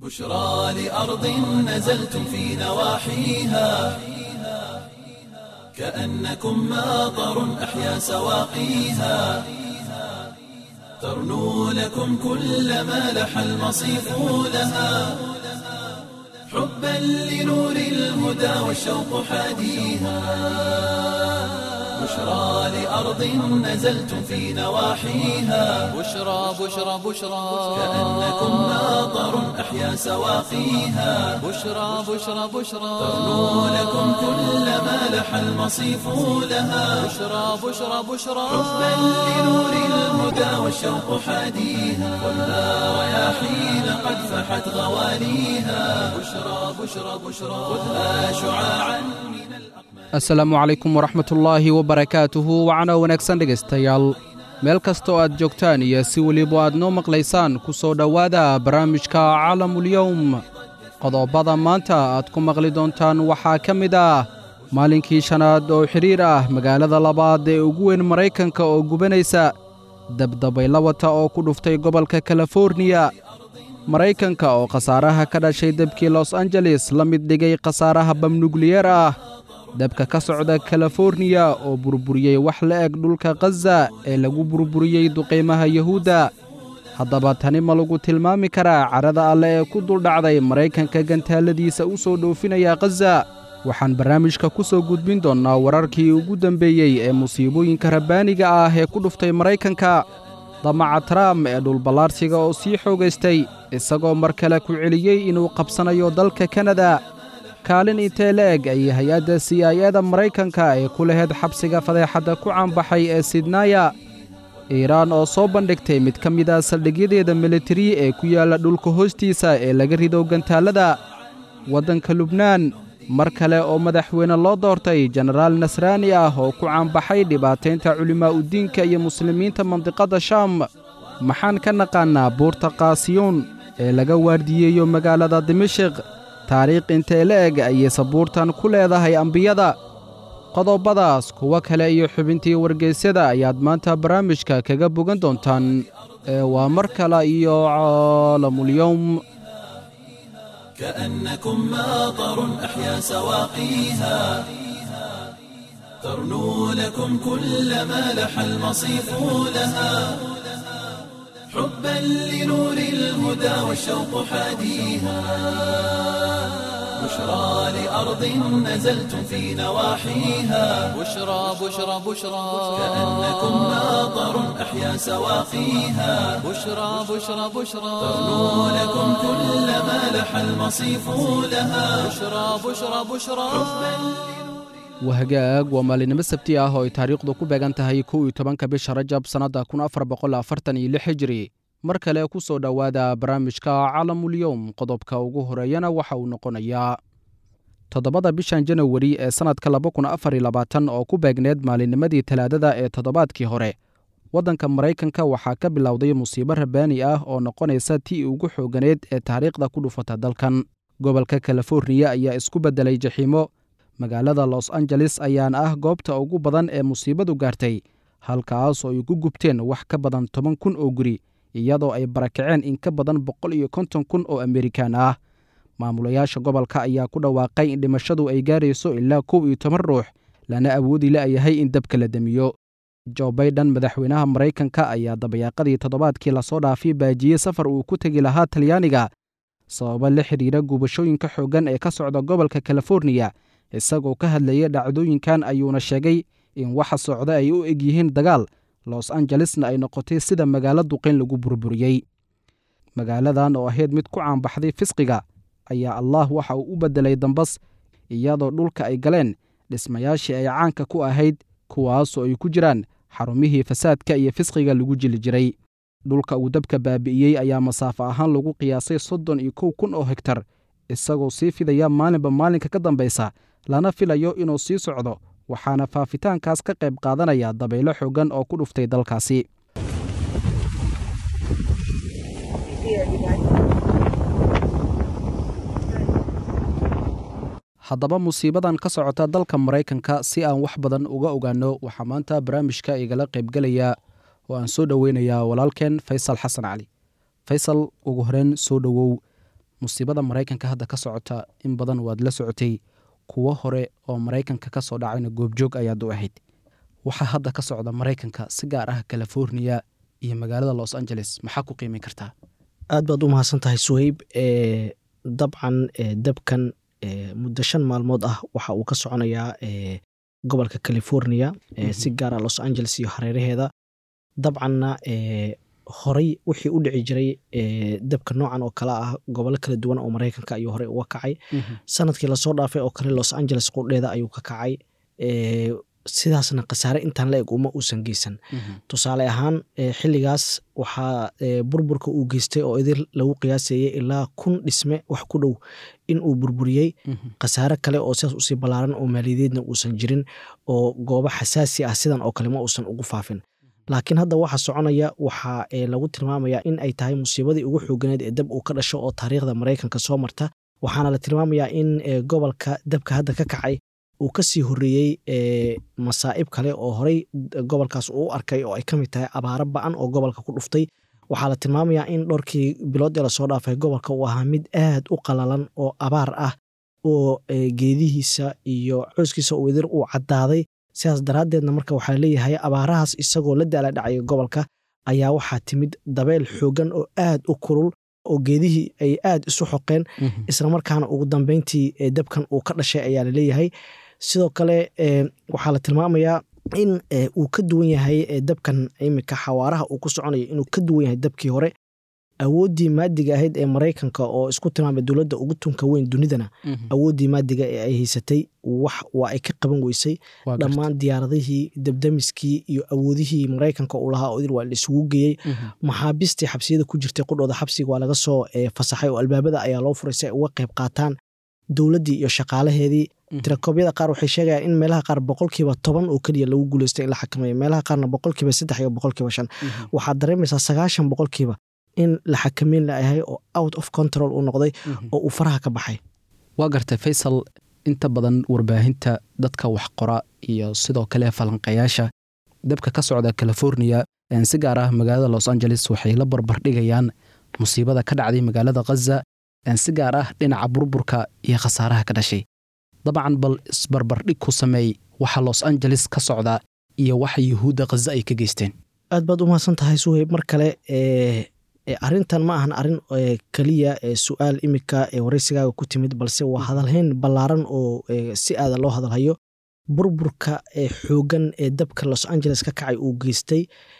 بشرى لأرض نزلتم في نواحيها كأنكم ماطر أحيا سواقيها ترنو لكم كل ما لح المصيف لها حبا لنور الهدى والشوق حاديها بشرى لأرض نزلتم في نواحيها بشرى بشرى بشرى كأنكم ماطر أحيا سواقيها بشرى بشرى بشرى ترنو لكم كل ما لح المصيف لها بشرى بشرى بشرى حبا لنور الهدى والشوق حاديها والنار رياحين قد فحت غواليها بشرى بشرى بشرى خذها شعاعا من الأقمار asalaamu calaykum waraxmatullaahi wabarakaatuhu wacana wanaagsan dhegaystayaal meel kastoo aad joogtaan iyo si weliba aad noo maqlaysaan ku soo dhowaada barnaamijka caalamulyowm qodobada maanta aad ku maqli doontaan waxaa ka mid ah maalinkii shanaad oo xidhiir ah magaalada labaad ee ugu weyn maraykanka oo gubanaysa dabdabayla wata oo ku dhuftay gobolka kaliforniya maraykanka oo khasaaraha ka dhashay debkii los angeles la mid dhigay khasaaraha bamnukliyeer ah dabka ka socda kaliforniya oo burburiyey wax la eg dhulka khaza ee lagu burburiyey duqaymaha yuhuudda haddaba tani ma lagu tilmaami karaa cadhada alle ee ku duldhacday maraykanka gantaaladiisa u soo dhoofinaya khaza waxaan barnaamijka ku soo gudbin doonnaa wararkii ugu dembeeyey ee musiibooyinka rabbaaniga ah ee ku dhuftay maraykanka damaca trump ee dhulballaarsiga oo sii xoogaystay isagoo mar kale ku celiyey inuu qabsanayo dalka kanada kaalin intee la eg ayay hay-adda c i eda maraykanka ee ku laheyd xabsiga fadeexadda ku caanbaxay ee sidnaya iiraan oo soo bandhigtay mid ka mid a saldhigyadeeda militari ee ku yaalla dhulka hoostiisa ee laga rido gantaallada waddanka lubnaan mar kale oo madaxweyne loo doortay jenaraal nasraani ah oo ku caanbaxay dhibaataynta culimaa'udiinka iyo muslimiinta mandiqadda shaam maxaan ka naqaannaa buurta kaasiyuun ee laga waardiyeeyo magaalada dimashik taariikh intee la eg ayay sabuurtan ku leedahay ambiyada qodobadaas kuwo kale iyo xubintii wargeysyada ayaad maanta barnaamijka kaga bogan doontaan ee waa mar kale iyo caalamulyowm كأنكم ماطر أحيا سواقيها ترنو لكم كل ما لح المصيف لها حبا لنور الهدى والشوق حاديها بشرى لأرض نزلتم في نواحيها بشرى بشرى بشرى كأنكم ماطر أحيا سواقيها بشرى بشرى بشرى ترنو لكم كل ما لح المصيف لها بشرى بشرى بشرى wahagaag waa maalinimo sabti ah oo ay taariikhdu ku beegan tahay kow iyo tobanka bisha rajab sannadda kun afar boqol afartan iyo lix hijri mar kale ku soo dhowaada barnaamijka caalamulyowm qodobka ugu horeeyana waxa uu noqonayaa toddobada bishan janawari ee sannadka laba kun afar iyo labaatan oo ku beegneed maalinnimadii talaadada ee toddobaadkii hore waddanka maraykanka waxaa ka bilowday musiibo rabbaani ah oo noqonaysa tii ugu xooganeed ee taariikhda ku dhufata dalkan gobolka kaliforniya ayaa isku beddelay jaxiimo magaalada los angeles ayaana ah goobta ugu badan ee musiibadu gaartay halkaas oo ay ku gubteen wax ka badan toban kun oo guri iyadoo ay barakaceen in ka badan boqol iyo konton kun oo amerikaan ah maamulayaasha gobolka ayaa ku dhawaaqay in dhimashadu ay gaarayso ilaa kow iyo toban ruux lana awoodi la'yahay in dabka la demiyo jo baiden madaxweynaha maraykanka ayaa dabayaaqadii toddobaadkii lasoo dhaafay baajiyey safar uu ku tegi lahaa talyaaniga sababo la xidhiira gubashooyinka xooggan ee ka socda gobolka kaliforniya isagoo ka hadlayay dhacdooyinkan ayuuna sheegay in waxa socda ay u eg yihiin dagaal los angelesna ay noqotay sida magaalo duqayn lagu burburiyey magaaladan oo ahayd mid ku caanbaxday fisqiga ayaa allah waxa uu u beddelay dambas iyadoo dhulka ay galeen dhismayaashii ay caanka ku ahayd kuwaasoo ay ku jiraan xarumihii fasaadka iyo fisqiga lagu jili jiray dhulka uu dabka baabi'iyey ayaa masaafo ahaan lagu qiyaasay soddon iyo kow kun oo hegtar isagoo sii fidaya maalinba maalinka ka dambaysa lana filayo inuu sii socdo waxaana faafitaankaas ka qayb qaadanaya dabaylo xooggan oo ku dhuftay dalkaasi haddaba musiibadan ka socota dalka maraykanka si aan wax badan uga ogaano waxaa maanta barnaamijka igala qaybgelaya oo aan soo dhoweynayaa walaalkeen faysal xasan cali faysal ugu horeyn soo dhowow musiibada maraykanka hadda ka socota in badan waad la socotay kuwo hore oo maraykanka ka soo dhacayna goobjoog ayaad u ahayd waxaa hadda ka socda maraykanka si gaar ah california iyo magaalada los angeles maxaa ku qiimin kartaa aad baad u mahadsan tahay suheyb dabcan dabkan muddo shan maalmood ah waxa uu ka soconayaa gobolka california si gaara los angeles iyo hareeraheeda dabcanna horey wixii u dhici jiray dabka noocan oo kale ah gobollo kala duwan oo maraykanka ayuu horey uga kacay sanadkii lasoo dhaafay oo kale los angeles qudheeda ayuu ka kacay sidaasna khasaare intaan la eg uma uusan geysan tusaale ahaan xilligaas waxaa burburka uu geystay oo idin lagu qiyaasayay ilaa kun dhisme wax ku dhow in uu burburiyey khasaare kale oo sidaas usii ballaaran oo maaliyadeedna uusan jirin oo goobo xasaasi ah sidan oo kale ma uusan ugu faafin laakiin hadda waxa soconaya waxaa lagu tilmaamayaa in ay tahay musiibadii ugu xooganeed ee dab uu ka dhasho oo taariikhda maraykanka soo marta waxaana la tilmaamayaa in gobolka dabka hadda ka kacay uu ka sii horreeyey masaa'ib kale oo horey gobolkaas uu u arkay oo ay ka mid tahay abaaro ba'an oo gobolka ku dhuftay waxaa la tilmaamayaa in dhowrkii bilood ee lasoo dhaafay gobolka uu ahaa mid aad u qalalan oo abaar ah oo geedihiisa iyo cooskiisa uu idir uu caddaaday sidaas daraaddeedna marka waxaa leeyahay abaarahaas isagoo la daala dhacaya gobolka ayaa waxaa timid dabeel xoogan oo aad u kulul oo geedihii ay aad isu xoqeen islamarkaana ugu dambeyntii dabkan uu ka dhashay ayaa laleeyahay sidoo kale waxaa la tilmaamayaa in uu ka duwan yahay dabkan imika xawaaraha uu ku soconayo inuu ka duwan yahay dabkii hore awooddii maadiga ahayd ee maraykanka oo isku tilmaamay dowladda ugu tunka weyn dunidana awooddii maadiga ee ay haysatay wax waa ay ka qaban weysay dhammaan diyaaradihii dabdamiskii iyo awoodihii maraykanka uu lahaa oo idil waa la isugu geeyey maxaabiistii xabsiyada ku jirtay qudhooda xabsiga waa laga soo fasaxay oo albaabada ayaa loo furay si ay uga qayb qaataan dowladdii iyo shaqaalaheedii tirakoobyada qaar waxay sheegayaan in meelaha qaar boqolkiiba toban oo keliya lagu guuleystay in la xakameeyo meelaha qaarna boqolkiiba saddex iyo boqolkiiba shan waxaad dareemaysaa sagaashan boqolkiiba in la xakameyn layahay oo out of control uu noqday oo uu faraha ka baxay waa gartay faysal inta badan warbaahinta dadka wax qora iyo sidoo kale falanqayaasha dabka ka socda california si gaar ah magaalada los angeles waxay la barbardhigayaan musiibada ka dhacday magaalada khaza si gaar ah dhinaca burburka iyo khasaaraha ka dhashay dabcan bal isbarbardhig ku sameey waxa los angeles ka socda iyo waxa yuhuudda khaza ay ka geysteen aad baad u mahadsan tahay suheyb mar kale arrintan ma ahan arrin keliya su-aal imika waraysigaaga ku timid balse waa hadalhayn ballaaran oo si aada loo hadalhayo burburka xoogan ee dabka los angeles ka kacay uu geystay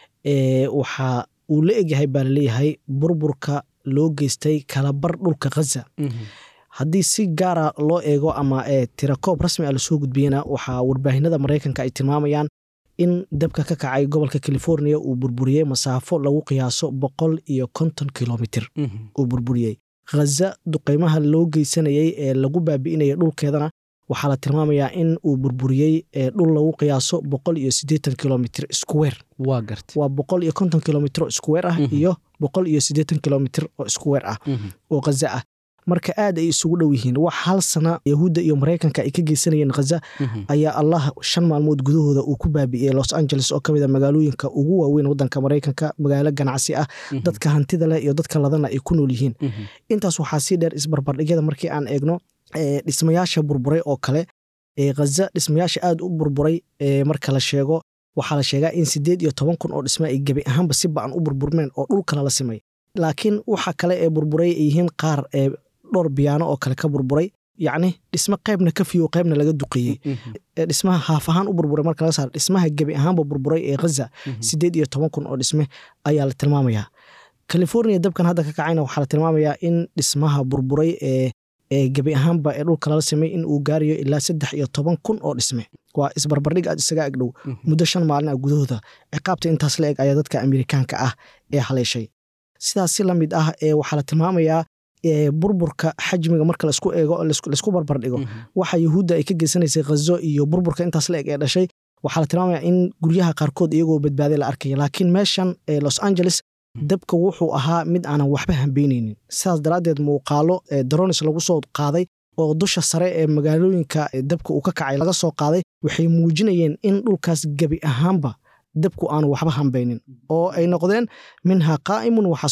waxa uu la egyahay baa laleeyahay burburka loo geystay kalabar dhulka khaza haddii si gaara loo eego ama tirakoob rasmi a lasoo gudbiyena waxaa warbaahinada maraykanka ay tilmaamayaan in dabka ka kacay gobolka california uu burburiyey masaafo lagu qiyaaso boqol iyo konton kilomitir uu burburiyey khaza duqeymaha loo geysanayey ee lagu baabi'inayay dhulkeedana waxaa la tilmaamayaa in uu burburiyey dhul lagu qiyaaso boqol iyo siddeetan kilomitr square waa garta waa boqol iyo konton kilomitr oo square ah iyo boqol iyo siddeetan kilomitr oo square ah oo khaza ah marka aad ay isugu dhow yihiin wax hal sana yahuudda iyo maraykanka ay ka geysanayeen khaza ayaa allah shan maalmood gudahooda uu ku baabi'iyey los angeles oo ka mid a magaalooyinka ugu waaweyn waddanka maraykanka magaalo ganacsi ah dadka hantida leh iyo dadka ladana ay ku nool yihiin intaas waxaa sii dheer isbarbardhigyada markii aan eegno dhismayaasha burburay oo kale khaza dhismayaasha aad u burburay marka la sheego waxaa la sheegaa in siddeed iyo toban kun oo dhisme ay gebi ahaanba si ba'an u burburmeen oo dhulkala la simay laakiin waxa kale ee burburay ay yihiin qaar ee dhowr biyaano oo kale ka burburay yacni dhismo qaybna ka fiyo qaybna laga duqeeyey dhismaha haaf ahaan u burburay marka laga saaro dhismaha gebi ahaanba burburay ee khaza siddeed iyo toban kun oo dhisme ayaa la tilmaamayaa california dabkan hadda ka kacayna waxaa la tilmaamayaa in dhismaha burburay ee ee gebi ahaanba ee dhulka lala samey in uu gaarayo ilaa saddex iyo toban kun oo dhisme waa isbarbardhig aad isaga agdhow muddo shan maalin ah gudahooda ciqaabta intaas la eg ayaa dadka amerikaanka ah ee haleeshay sidaas si la mid ah waxaa la tilmaamayaa burburka xajmiga marka laisku eego laisku barbardhigo waxa yuhuudda ay ka geysanaysay khazo iyo burburka intaas la eg ee dhashay waxaa la tilmaamaya in guryaha qaarkood iyagoo badbaaday la arkaya laakiin meeshan los angeles dabka wuxuu ahaa mid aanan waxba hambeyneynin sidaas daraaddeed muuqaalo daronis lagu soo qaaday oo dusha sare ee magaalooyinka dabka uu ka kacay laga soo qaaday waxay muujinayeen in dhulkaas gebi ahaanba dabku aanu waxba hambeynin oo ay noqdeen minha qaa'imun waxasiid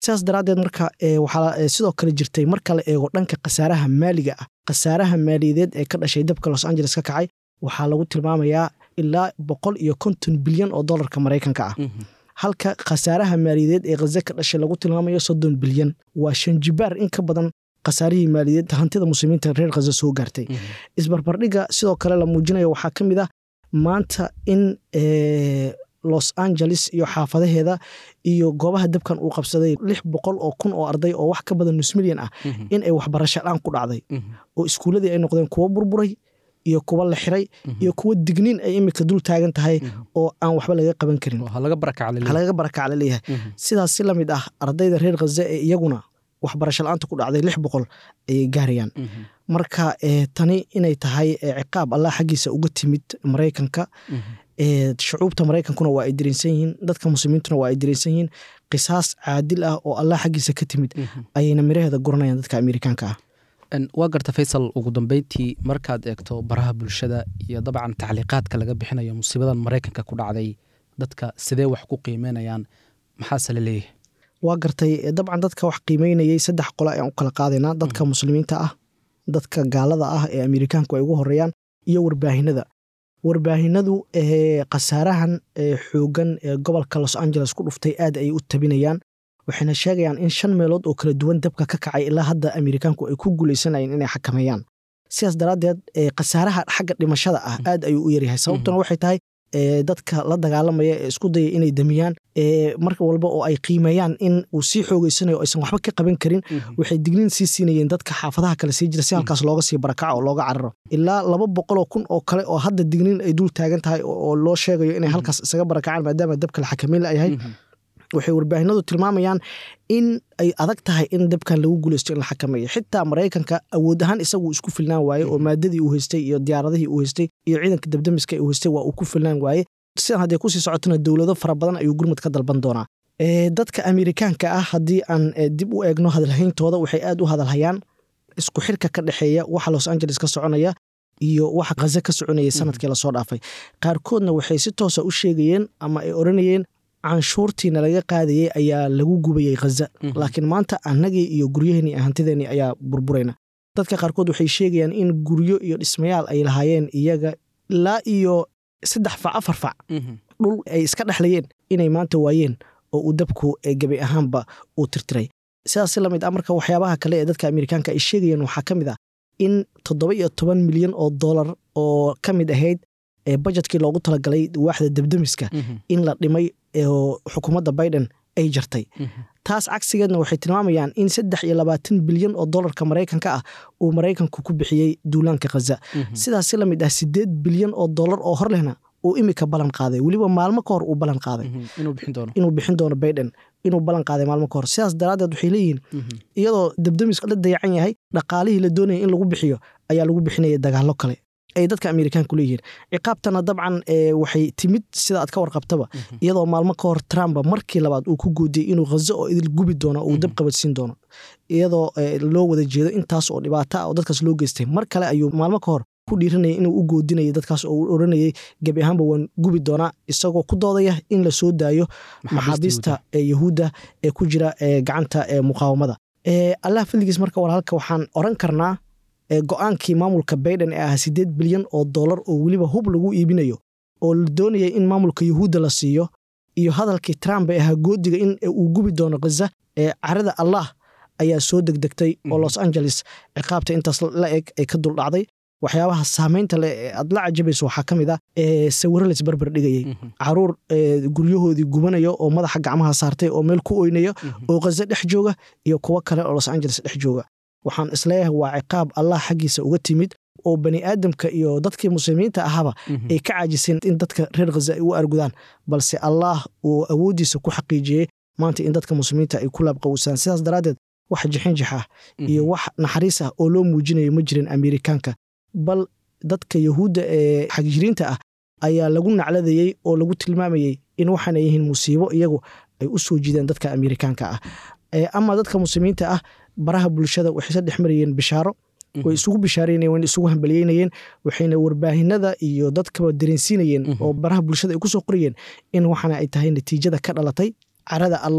sidaas daraaddeed marka waxaa sidoo kale jirtay marka la eego dhanka khasaaraha maaliga ah khasaaraha maaliyadeed ee ka dhashay dabka los angeles ka kacay waxaa lagu tilmaamayaa ilaa boqol iyo konton bilyan oo dolarka maraykanka ah halka khasaaraha maaliyadeed ee khaze ka dhashay lagu tilmaamayo soddon bilyan waa shanjibaar in ka badan khasaarihii maaliyadeed hantida muslimiinta reer khaze soo gaartay isbarbardhiga sidoo kale la muujinayo waxaa ka mid ah maanta in los angeles iyo xaafadaheeda iyo goobaha dabkan uu qabsaday lix boqol oo kun oo arday oo wax ka badan nus milyan ah in ay waxbarasho dhaan ku dhacday oo iskuulladii ay noqdeen kuwo burburay iyo kuwa la xiray iyo kuwa digniin ay imika dul taagan tahay oo aan waxba laga qaban karin halaga barakac la leeyahay sidaas si lamid ah ardayda reer khaze ee iyaguna waxbarasho la-aanta ku dhacday lix boqol ayay gaarayaan marka tani inay tahay ciqaab allah xaggiisa uga timid maraykanka shucuubta maraykankuna waa ay dareensan yihiin dadka muslimiintuna waa ay dareensan yihiin qisaas caadil ah oo allah xaggiisa ka timid ayayna miraheeda guranayaan dadka amerikaanka ah waa garta faysal ugu dambeyntii markaad eegto baraha bulshada iyo dabcan tacliiqaadka laga bixinayo musiibadan maraykanka ku dhacday dadka sidee wax ku qiimeynayaan maxaase la leeyahay waa gartay dabcan dadka wax qiimeynayay saddex qole ayaan u kala qaadaynaa dadka muslimiinta ah dadka gaalada ah ee amerikaanku ay ugu horeeyaan iyo warbaahinada warbaahinadu khasaarahan xoogan ee gobolka los angeles ku dhuftay aad ayay u tabinayaan waxayna sheegayaan in shan meelood oo kala duwan dabka ka kacay ilaa hadda amerikaanku ay ku guuleysanayeen inay xakameeyaan sidaas daraaddeed khasaaraha xagga dhimashada ah aad ayuu u yaryahay sababtuna waxay tahay dadka la dagaalamaya ee isku daya inay damiyaan mar walba oo ay qiimeeyaan in uu sii xoogeysanayo aysan waxba ka qaban karin waxay digniin sii siinayeen dadka xaafadaha kale sii jira si halkaas looga sii barakaco oo looga cararo ilaa laba boqoloo kun oo kale oo hadda digniin ay dul taagan tahay oo loo sheegayo inay halkaas isaga barakacaan maadaama dabka la xakameyn layahay waxay warbaahinadu tilmaamayaan in ay adag tahay in dabkan lagu guuleysto in la xakameeyo xitaa maraykanka awood ahaan isagu isku filnaan waaye oo maadadii uu haystay iyo diyaaradihii uu haystay iyo ciidanka dabdamiska uu haystay waa uu ku filnaan waaye sidan haddee kusii socotona dowlado fara badan ayuu gurmud ka dalban doonaa dadka amerikaanka ah haddii aan dib u eegno hadalhayntooda waxay aad u hadalhayaan isku xirka ka dhexeeya waxa los angeles ka soconaya iyo waxa khaze ka soconayay sanadkii lasoo dhaafay qaarkoodna waxay si toosa u sheegayeen ama ay odhanayeen canshuurtiina laga qaadayey ayaa lagu gubayey khaza laakiin maanta annagii iyo guryaheennii hantideenii ayaa burburayna dadka qaarkood waxay sheegayaan in guryo iyo dhismayaal ay lahaayeen iyaga ilaa iyo saddex fac afar fac dhul ay iska dhexlayeen inay maanta waayeen oo uu dabku gebi ahaanba uu tirtiray sidaas si lamid ah marka waxyaabaha kale ee dadka amerikaanka ay sheegayeen waxaa ka mid ah in toddoba iyo toban milyan oo dollar oo ka mid ahayd bajetkii loogu talagalay waaxda dabdamiska in la dhimay oo xukuumadda biden ay jartay taas cagsigeedna waxay tilmaamayaan in saddex iyo labaatan bilyan oo dolarka maraykanka ah uu maraykanku ku bixiyey duulaanka khaza sidaas si lamid ah sideed bilyan oo dollar oo hor lehna uu imika ballan qaaday weliba maalmo ka hor uu ballan qaaday inuu bixin doono biden inuu ballan qaaday maalmo ka hor sidaas daraaddeed waxay leeyihiin iyadoo dabdamiska la dayacan yahay dhaqaalihii la doonaya in lagu bixiyo ayaa lagu bixinaya dagaallo kale ay dadka amerikaanku leeyihiin ciqaabtana dabcan waxay timid sida aad ka warqabtaba iyadoo maalmo ka hor trump markii labaad uu ku goodiyey inuu khazo oo idil gubi doono uu dab qabadsiin doono iyadoo loo wada jeedo intaas oo dhibaato ah oo dadkaas loo geystay mar kale ayuu maalmo ka hor ku dhiiranayay inuu u goodinayay dadkaas oo uu odhanayay gebi ahaanba waan gubi doonaa isagoo ku doodaya in la soo daayo maxaabiista yahuudda ee ku jira gacanta muqaawamada allah fadligiis marka walaalka waxaan oran karnaa go-aankii maamulka baiden ee ahaa siddeed bilyan oo dollar oo weliba hub lagu iibinayo oo la doonayay in maamulka yuhuudda la siiyo iyo hadalkii trump ee ahaa goodiga in uu gubi doono khaza ee carada allah ayaa soo degdegtay oo los angeles ciqaabta intaas la eg ay ka duldhacday waxyaabaha saamaynta leh ee aad la cajabayso waxaa ka mid ah sawiro la isbarbar dhigayay caruur guryahoodii gubanaya oo madaxa gacmaha saartay oo meel ku oynaya oo khaza dhex jooga iyo kuwo kale oo los angeles dhex jooga waxaan isleeyahay waa ciqaab allah xaggiisa uga timid oo bani aadamka iyo dadkii muslimiinta ahaba ay ka caajiseen in dadka reer khaza ay u argudaan balse allah uu awooddiisa ku xaqiijiyey maanta in dadka muslimiinta ay ku laabqawsaan sidaas daraaddeed wax jixinjix ah iyo wax naxariis ah oo loo muujinayo ma jirin amerikaanka bal dadka yahuudda ee xagjiriinta ah ayaa lagu nacladayey oo lagu tilmaamayey in waxaana yihiin musiibo iyagu ay u soo jiideen dadka amerikaanka ah ama dadka muslimiinta ah baraha bulshada waxay sadhex marayeen bishaaro way isugu bishaaraynayeen wayna isugu hambalyeynayeen waxayna warbaahinada iyo dadkaba dareensiinayeen oo baraha bulshada ay ku soo qorayeen in waxana ay tahay natiijada ka dhalatay carada allaah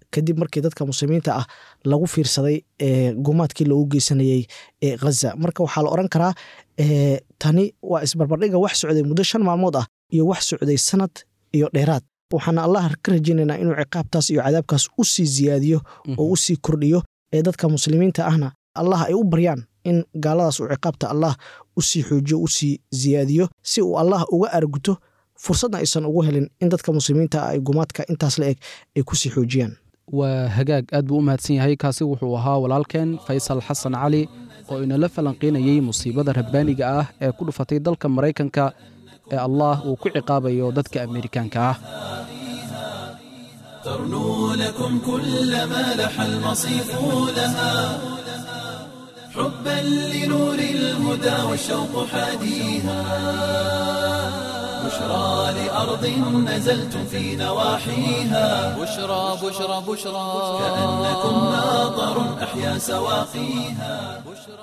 kadib markii dadka muslimiinta ah lagu fiirsaday gumaadkii loogu geysanayey ghaza marka waxaa la oran karaa tani waa isbarbardhiga wax socday muddo shan maalmood ah iyo wax socday sanad iyo dheeraad waxaana allah ka rajaynaynaa inuu ciqaabtaas iyo cadaabkaas u sii ziyaadiyo oo u sii kordhiyo ee dadka muslimiinta ahna allah ay u baryaan in gaaladaas uu ciqaabta allah u sii xoojiyo u sii ziyaadiyo si uu allah uga arguto fursadna aysan ugu helin in dadka muslimiinta ah ay gumaadka intaas la eg ay kusii xoojiyaan waa hagaag aad buu u mahadsan yahay kaasi wuxuu ahaa walaalkeen faysal xasan cali oo inala falanqaynayey musiibada rabbaaniga ah ee ku dhufatay dalka maraykanka ee allah uu ku ciqaabayo dadka amerikaanka ah ترنو لكم كل ما لح المصيف لها حبا لنور الهدى والشوق حاديها بشرى لأرض نزلتم في نواحيها بشرى بشرى بشرى كأنكم ناظر أحيا سواقيها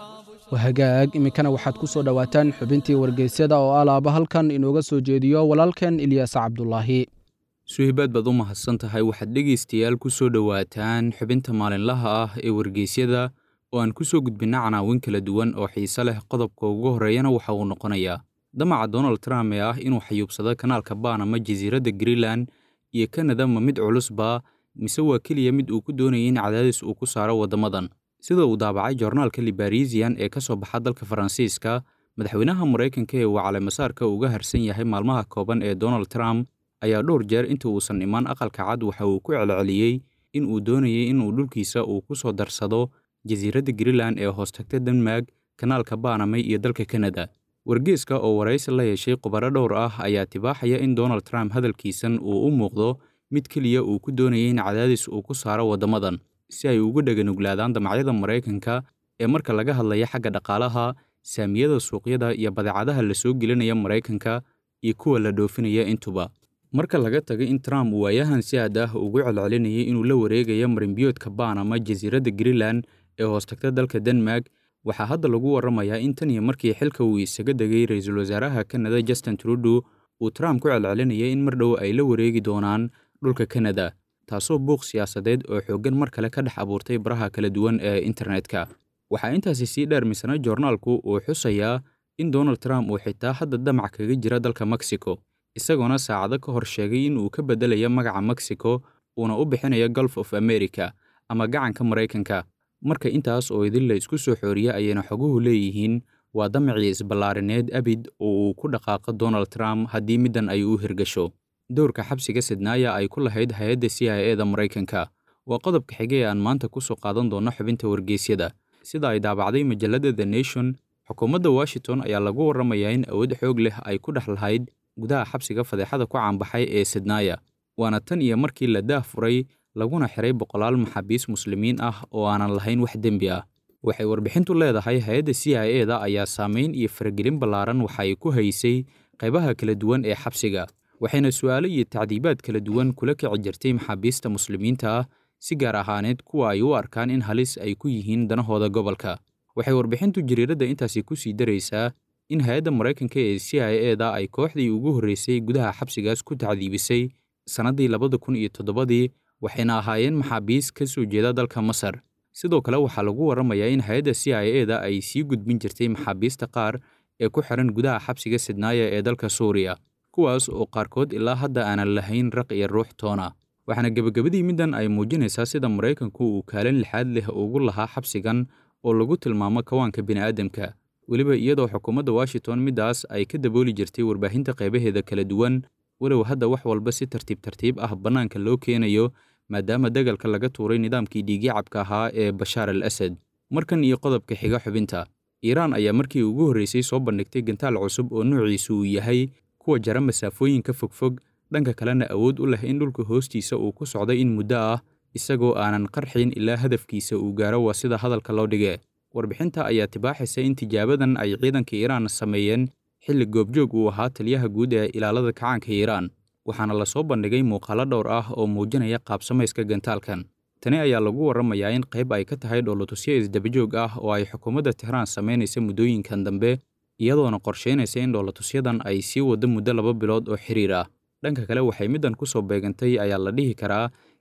wahagaag iminkana waxaad ku soo dhowaataan xubintii wargeysyada oo alaaba halkan inooga soo jeediyo walaalkeen ilyaas cabdulaahi suhibaad baad u mahadsan tahay waxaad dhegaystayaal ku soo dhowaataan xubinta maalinlaha ah ee wargeysyada oo aan ku soo gudbinna canaawin kala duwan oo xiise leh qodobka ugu horreeyana waxa uu noqonayaa damaca donald trump ee ah inuu xayuubsado kanaalka baanama jasiiradda greenland iyo kanada ma mid culusba mise waa keliya mid uu ku doonayay in cadaadis uu ku saaro waddamadan sida uu daabacay joornaalka libarisian ee ka soo baxa dalka faransiiska madaxweynaha maraykanka ee uu caleemasaarka uga harsan yahay maalmaha kooban ee donald trump ayaa dhowr jeer inta uusan imaan aqalka cad waxa uu ku celceliyey in uu doonayay inuu dhulkiisa uu ku soo darsado jasiiradda greenland ee hoostagta denmark kanaalka baanamay iyo dalka kanada wargeeska oo waraysi la yeeshay khubaro dhowr ah ayaa tibaaxaya in donald trump hadalkiisan uu u muuqdo mid keliya uu ku doonayay in cadaadis uu ku saaro waddamadan si ay ugu dhaganuglaadaan damacyada maraykanka ee marka laga hadlaya xagga dhaqaalaha saamiyada suuqyada iyo badeecadaha la soo gelinaya maraykanka iyo kuwa la dhoofinaya intuba marka laga tagay in trump uu waayahan si aad ah ugu celcelinayay inuu la wareegayo marinbiyoodka baanama jasiiradda greenland ee hoostagta dalka denmark waxaa hadda lagu warramayaa in tan iyo markii xilka uu isaga degay ra-iisul wasaaraha kanada justin trudeau uu trump ku celcelinayay in mar dhow ay la wareegi doonaan dhulka kanada taasoo buuq siyaasadeed oo xooggan mar kale ka dhex abuurtay baraha kala duwan ee internetka waxaa intaasi sii dheer misana joornaalku uu xusayaa in donald trump uu xitaa hadda damac kaga jira dalka mexico isagoona saacado ka hor sheegay in uu ka beddelayo magaca mexico uuna u bixinayo golf of america ama gacanka maraykanka marka intaas oo idin la isku soo xooriya ayayna xoguhu leeyihiin waa damacii isballaarineed abid oo uu ku dhaqaaqo donald trump haddii middan ay u hirgasho dowrka xabsiga sidnaaya ay ku lahayd hay-adda c i e da maraykanka waa qodobka xige ee aan maanta ku soo qaadan doonno xubinta wargeysyada sida ay daabacday majalladda the nation xukuumadda washington ayaa lagu warramayaa in awood xoog leh ay ku dhex lahayd gudaha xabsiga fadeexada ku caanbaxay ee sidnaaya waana tan iyo markii la daah furay laguna xiray boqolaal maxaabiis muslimiin ah oo aanan lahayn wax dembi ah waxay warbixintu leedahay hay-adda c i e da ayaa saamayn iyo faragelin ballaaran waxa ay ku haysay qaybaha kala duwan ee xabsiga waxayna su'aalo iyo tacdiibaad kala duwan kula kici jirtay maxaabiista muslimiinta ah si gaar ahaaneed kuwa ay u arkaan in halis ay ku yihiin danahooda gobolka waxay warbixintu jariiradda intaasi ku sii daraysaa in hay-adda maraykanka ee c i e da ay kooxdii ugu horreysay gudaha xabsigaas ku tacdiibisay sannaddii labada kun iyo toddobadii waxayna ahaayeen maxaabiis ka soo jeeda dalka masar sidoo kale waxaa lagu warramayaa in hay-adda c i e da ay sii gudbin jirtay maxaabiista qaar ee ku xiran gudaha xabsiga sidnaaya ee dalka suuriya kuwaas oo qaarkood ilaa hadda aanan lahayn raq iyo ruux toona waxaana gebagabadii middan ay muujinaysaa sida maraykanku uu kaalin lixaad leh ugu lahaa xabsigan oo lagu tilmaamo kawaanka bini'aadamka weliba iyadoo xukuumadda washington middaas ay ka dabooli jirtay warbaahinta qaybaheeda kala duwan walow hadda wax walba si tartiib tartiib ah bannaanka loo keenayo maadaama dagalka laga tuuray nidaamkii dhiigyacabka ahaa ee bashaar al asad markan iyo qodobka xiga xubinta iiraan ayaa markii ugu horreysay soo bandhigtay gantaal cusub oo nuuciisu uu yahay kuwa jara masaafooyinka fogfog dhanka kalena awood u leh in dhulka hoostiisa uu ku socday in muddo ah isagoo aanan qarxin ilaa hadafkiisa uu gaaro waa sida hadalka loo dhige warbixinta ayaa tibaaxaysa in tijaabadan ay ciidanka iiraan sameeyeen xilli goobjoog uu ahaa taliyaha guud ee ilaalada kacaanka iiraan waxaana lasoo bandhigay muuqaalo dhowr ah oo muujinaya qaabsamayska gantaalkan tani ayaa lagu warramayaa in qayb ay ka tahay dhoolotusyo isdabajoog ah oo ay xukuumadda tehraan samaynaysa muddooyinkan dambe iyadoona qorshaynaysa in dhoolotusyadan ay sii waddo muddo laba bilood oo xiriir ah dhanka kale waxay middan ku soo beegantay ayaa la dhihi karaa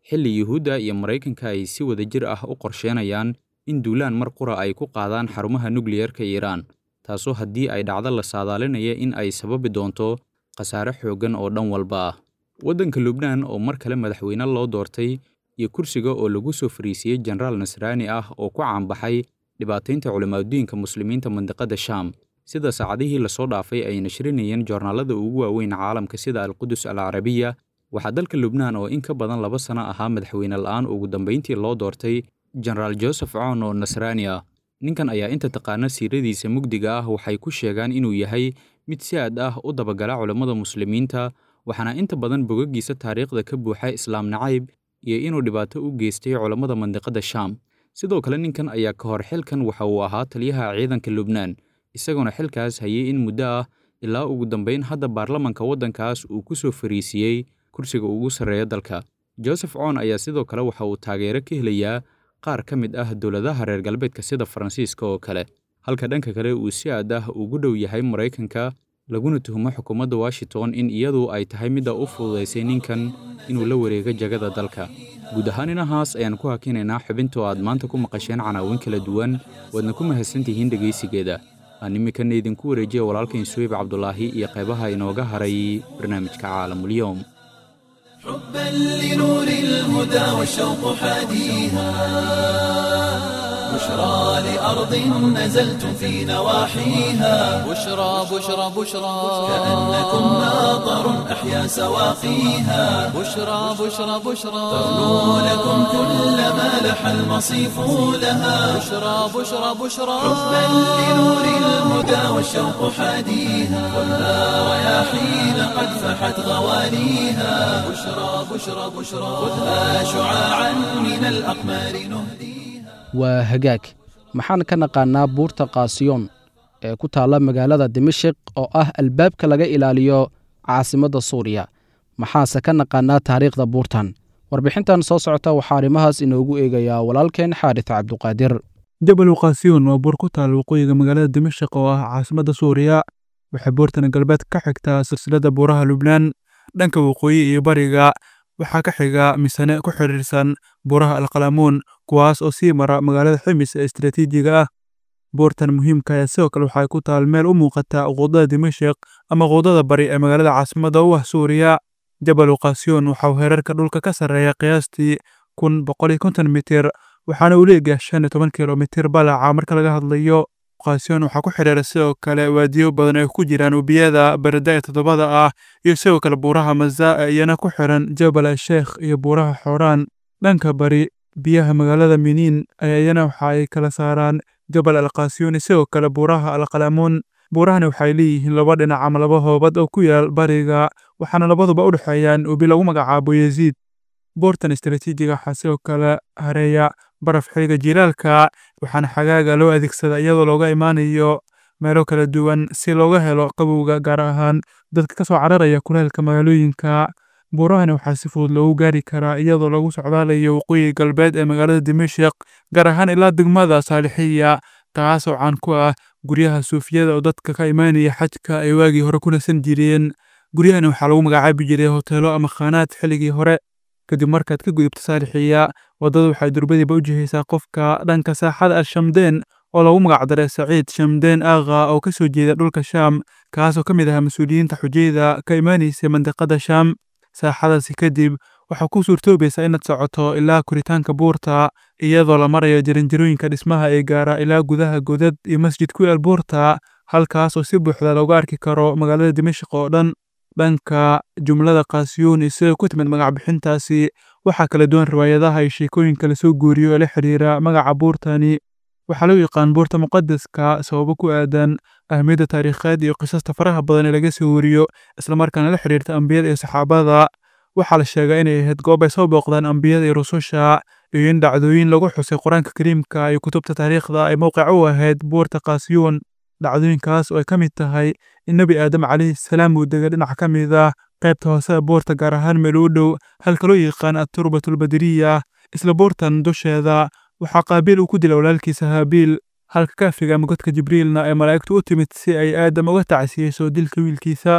xilli yuhuudda iyo maraykanka ay si wadajir ah u qorsheenayaan in duulaan mar qura ay ku qaadaan xarumaha nukliyerka iiraan taasoo haddii ay dhacdo la saadaalinaya in ay sababi doonto khasaare xooggan oo dhan walba ah waddanka lubnaan oo mar kale madaxweyne loo doortay iyo kursiga oo lagu soo fariisiyey jenaraal nasraani ah oo ku caanbaxay dhibaataynta culimaadudiinka muslimiinta mandiqada shaam sida saacadihii lasoo dhaafay ay nashrinayeen joornaalada ugu waaweyn caalamka sida alqudus al carabiya waxaa dalka lubnaan oo in ka badan laba sano ahaa madaxweyne la'aan ugu dambayntii loo doortay jenaraal joseph coon oo nasraani ah ninkan ayaa inta taqaana siiradiisa mugdiga ah waxay ku sheegaan inuu yahay mid si aad ah u dabagala culammada muslimiinta waxaana inta badan bogaggiisa taariikhda ka buuxa islaam nacayb iyo inuu dhibaato u geystay culammada mandiqada shaam sidoo kale ninkan ayaa ka hor xilkan waxa uu ahaa taliyaha ciidanka lubnaan isagoona xilkaas hayay in muddo ah ilaa ugu dambayn hadda baarlamanka waddankaas uu ku soo fariisiyey kursiga ugu sarreeya dalka joseph coon ayaa sidoo kale waxa uu taageero ka helayaa qaar ka mid ah dowladaha reer galbeedka sida faransiiska oo kale halka dhanka kale uu si aad ah ugu dhow yahay maraykanka laguna tuhumo xukuumadda washington in iyadu ay tahay midda u fududaysay ninkan inuu la wareego jagada dalka guud ahaan inahaas ayaan ku hakinaynaa xubintoo aad maanta ku maqasheen canaawin kala duwan waadna ku mahadsantihiin dhegaysigeeda aan iminkana idinku wareejiya walaalkain suweyb cabdulaahi iyo qaybaha inooga haray barnaamijka caalamulyoom حبا لنور الهدى والشوق حاديها بشرى لأرض نزلتم في نواحيها بشرى بشرى بشرى كأنكم ناظر أحيا سواقيها بشرى بشرى بشرى تغنو لكم كل ما لح المصيف لها بشرى بشرى بشرى حبا لنور الهدى والشوق حاديها خذها رياحين قد فحت غواليها بشرى بشرى بشرى خذها شعاعا من الأقمار نهديها waa hagaag maxaan ka naqaannaa buurta kaasiyoon ee ku taalla magaalada dimashik oo ah albaabka laga ilaaliyo caasimadda suuriya maxaase ka naqaannaa taariikhda buurtan warbixintan soo socota waxaa arrimahaas inoogu eegayaa walaalkeen xaaris cabduqaadir jabal uqaasiyoon waa buur ku taal waqooyiga magaalada dimashik oo ah caasimadda suuriya waxay buurtan galbeed ka xigtaa silsilada buuraha lubnaan dhanka waqooyi iyo bariga waxaa ka xiga misane ku xidhiirsan buuraha alqalamuun kuwaas oo sii mara magaalada ximis ee istaraatiijiga ah buurtan muhiimka ayaa sidoo kale waxay ku taal meel u muuqata quudada dimashik ama quudada bari ee magaalada caasimadda u ah suuriya jabal uqaasiyoon waxauu heerarka dhulka ka sarreeya qiyaastii kun boqoliyo konton mitir waxaana uu leegahay shan iyo toban kilomitir balaca marka laga hadlayo uqaasiyoon waxaa ku xidhiira sidoo kale waadiyo badan ay ku jiraan webiyada barada ee toddobada ah iyo sidoo kale buuraha mazaa iyana ku xiran jabal asheekh iyo buuraha xooraan dhanka bari biyaha magaalada miniin ayaa iyana waxa ay kala saaraan jabal alqaasiyoon sidoo kale buuraha alqalamuun buurahani waxay leeyihiin laba dhinac ama laba hoobad oo ku yaal bariga waxaana labaduba u dhexeeyaan webi lagu magacaabo yeziid buurtan istaraatiijiga waxaa sidoo kale hareeya baraf xiliga jiilaalka waxaana xagaaga loo adeegsada iyadoo looga imaanayo meelo kala duwan si looga helo qabowga gaar ahaan dadka ka soo cararaya kuleelka magaalooyinka buurahani waxaa si fudud loogu gaari karaa iyadoo lagu socdaalayo waqooyi galbeed ee magaalada dimashik gaar ahaan ilaa degmada saalixiya taasoo caan ku ah guryaha suufiyada oo dadka ka imaanaya xajka ay waagii hore ku nasan jireen guryahani waxaa lagu magacaabi jiray hoteelo ama khaanaad xilligii hore kadib markaad ka gudubto saalixiya waddada waxay durbadiiba u jihaysaa qofka dhanka saaxada al-shamdeen oo lagu magacdaray saciid shamdeen aakha oo ka soo jeeda dhulka shaam kaasoo ka mid ahaa mas-uuliyiinta xujayda ka imaanaysay mandiqada shaam saaxadaasi kadib waxaa ku suurtoobaysaa inaad socoto ilaa koritaanka buurta iyadoo la marayo jaranjarooyinka dhismaha ee gaara ilaa gudaha godad iyo masjid ku yaal buurta halkaas oo si buuxda looga arki karo magaalada dimashik oo dhan dhanka jumlada kaasiyuun iyo sida ku timid magac bixintaasi waxaa kala duwan riwaayadaha iyo sheekooyinka lasoo guuriyo ee la xidhiira magaca buurtani waxaa loo yaqaan buurta muqadaska sababo ku aadan ahmiyadda taariikheed iyo qisasta faraha badan ee laga soo wariyo islamarkaana la xidhiirta ambiyada iyo saxaabada waxaa la sheegaa inay ahayd goob ay soo booqdaan ambiyada iyo rususha iyo in dhacdooyin lagu xusay qur-aanka kariimka iyo kutubta taariikhda ay mowqic u ahayd buurta kaasiyuun dhacdooyinkaas oo ay ka mid tahay in nebi aadam calayhi salaam uu degay dhinac ka mid ah qaybta hoose ee buurta gaar ahaan meel u dhow halka loo yaqaan atturbatulbadiriya isla buurtan dusheeda waxaa qaabiil uu ku dilay walaalkiisa haabiil halka kaafiga ama godka jibriilna ee malaa'igtu u timid si ay aadam uga tacsiyeyso dilka wiilkiisa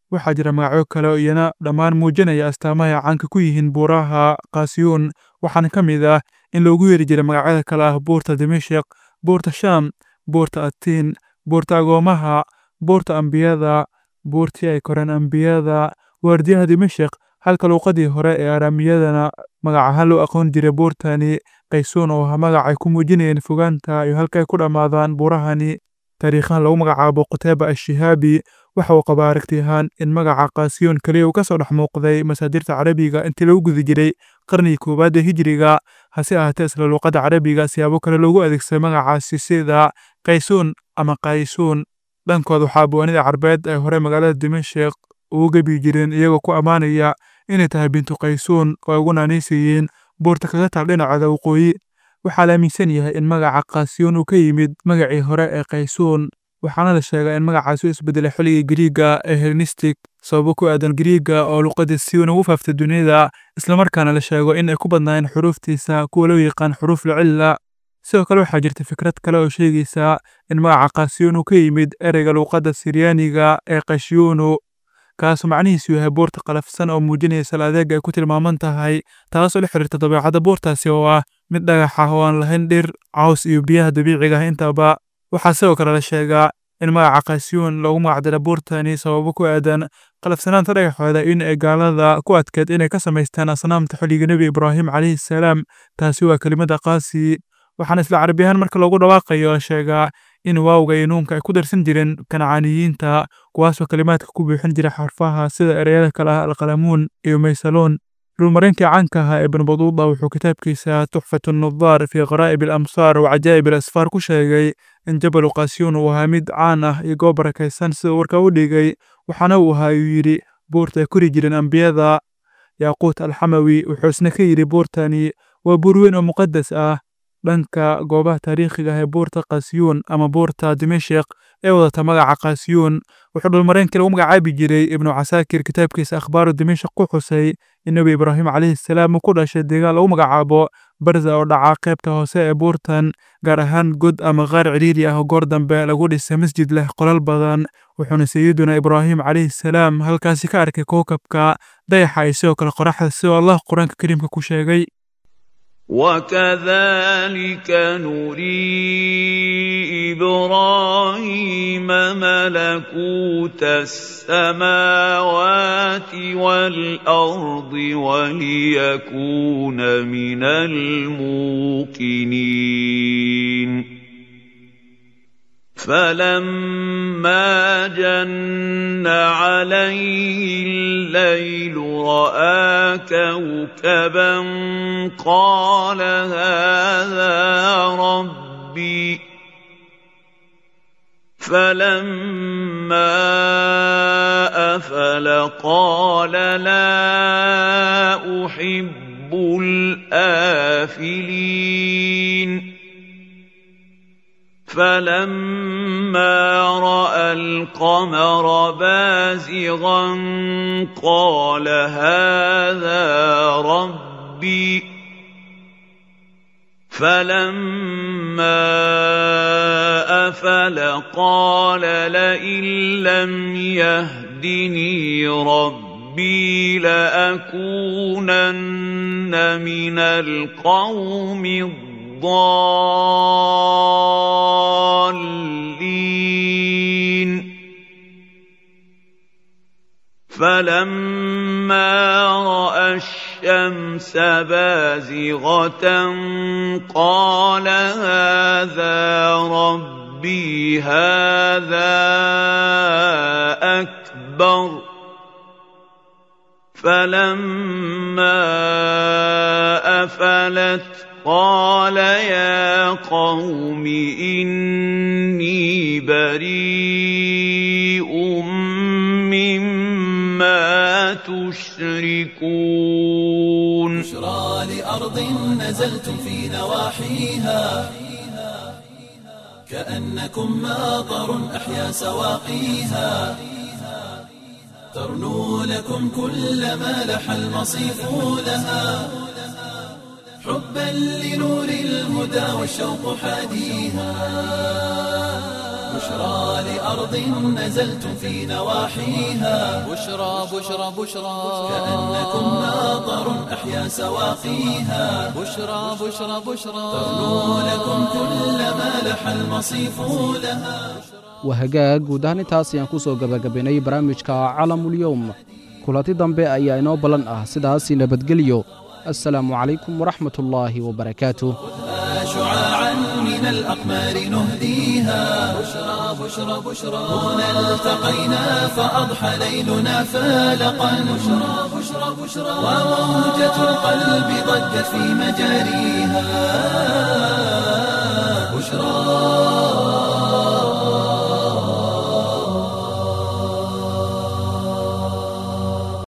waxaa jira magacyo kale oo iyana dhammaan muujinaya astaamaha ay caanka ku yihiin buuraha kaasiyuun waxaana ka mid ah in loogu yeeri jiray magacyada kale ah buurta dimashik buurta shaam buurta atiin buurta agoomaha buurta ambiyada buurtii ay koreen ambiyada waardiyaha dimashik halka luuqadii hore ee araamiyadana magac ahaan loo aqoon jiray buurtani qaysuun oo ah magac ay ku muujinayeen fogaanta iyo halka ay ku dhammaadaan buurahani taariikhahan lagu magacaabo qutayba ashihaabi waxa uu qabaa aragti ahaan in magaca kaasiyuun keliya uu ka soo dhex muuqday masaadirta carabiga intii lagu guda jiray qarnigii koowaad ee hijiriga hase ahaatee isla luuqadda carabiga siyaabo kale loogu adeegsaday magacaasi sida qaysuun ama qaysuun dhankood waxaa buwanida carbeed ay hore magaalada dimashik ugu gebi jireen iyagoo ku ammaanaya inay tahay bintu qaysuun oo ay ugu naanaysiiyeen buurta kaga taal dhinaceeda waqooyi waxaa la aaminsan yahay in magaca kaasiyuun uu ka yimid magacii hore ee qaysuun waxaana la sheegaa in magacaasi u isbedelay xilligii giriiga ee hellenistic sababo ku aadan giriiga oo luqadii siwan ugu faaftay dunida islamarkaana la sheego in ay ku badnaayeen xuruuftiisa kuwa loo yaqaan xuruuf lacilla sidoo kale waxaa jirta fikrad kale oo sheegaysa in magaca kaasiyuun uu ka yimid ereyga luuqadda siryaaniga ee kashyuunu kaasoo macnihiisu yahay buurta qalafsan oo muujinaya sal adeega ay ku tilmaaman tahay taasoo la xiriirta dabeecadda buurtaasi oo ah mid dhagax ah oo aan lahayn dhir caws iyo biyaha dabiiciga ah intaba waxaa sidoo kale la sheegaa in magaca kaasiyuun loogu magacdara buurtani sababo ku aadan qalafsanaanta dhagaxooda in ay gaalada ku adkeed inay ka samaystaan asnaamta xilliga nebi ibraahim calayhi salaam taasi waa kelimada qaasi waxaana isla carabiyahaan marka loogu dhawaaqayo la sheegaa in waawga iyo nuunka ay ku darsan jireen kancaaniyiinta kuwaasoo kalimaadka ku buuxin jira xarfaha sida ereyada kale ah alqalamuun iyo maysaluun dhulmarinkii caanka ahaa ibn baduuda wuxuu kitaabkiisa tuxfatu nudaar fii qaraa'ib alamsaar wa cajaa'ib alasfaar ku sheegay in jabalu kaasiyuun uu ahaa mid caan ah iyo goob barakaysan sida warka u dhigay waxaana uu ahaa uu yidhi buurta ay kori jireen ambiyada yaaquut alxamawi wuxuu isna ka yidhi buurtani waa buur weyn oo muqadas ah dhanka goobaha taariikhiga ah ee buurta kaasiyuun ama buurta dimashik ee wadata magaca kaasiyuun wuxuu dhulmareenkii lagu magacaabi jiray ibnu casaakir kitaabkiisa akhbaaru dimashik ku xusay in nebi ibraahim calayhi salaam uu ku dhashay deegaan lagu magacaabo barza oo dhaca qaybta hoose ee buurtan gaar ahaan god ama qaar cidhiiri ah oo goor dambe lagu dhisay masjid leh qolal badan wuxuuna sayiduna ibraahim calayhi salaam halkaasi ka arkay kookabka dayaxa iyo sidoo kale qoraxda sidoo allah qur-aanka kariimka ku sheegay وكذلك نري ابراهيم ملكوت السماوات والارض وليكون من الموقنين فلما جن عليه الليل راى كوكبا قال هذا ربي فلما افل قال لا احب الافلين فلما راى القمر بازغا قال هذا ربي فلما افل قال لئن لم يهدني ربي لاكونن من القوم الضالين فلما راى الشمس بازغه قال هذا ربي هذا اكبر فلما افلت قال يا قوم إني بريء مما تشركون بشرى لأرض نزلتم في نواحيها كأنكم ماطر أحيا سواقيها ترنو لكم كل ما لح المصيف لها حبا لنور الهدى والشوق حاديها بشرى أرض نزلتم في نواحيها بشرى بشرى بشرى كأنكم ناظر أحيا سواقيها بشرى بشرى بشرى ترنو لكم كل ما لح المصيف لها waa hagaag guud ahaan intaas ayaan ku soo gebagabaynay barnaamijka calamulyowm kulanti dambe ayaa inoo ballan ah sidaasi nabadgelyo assalaamu calaykum waraxmat ullaahi wabarakaatuh شعاعا من الأقمار نهديها بشرى بشرى بشرى هنا التقينا فأضحى ليلنا فالقا بشرى بشرى بشرى وموجة القلب ضجت في مجاريها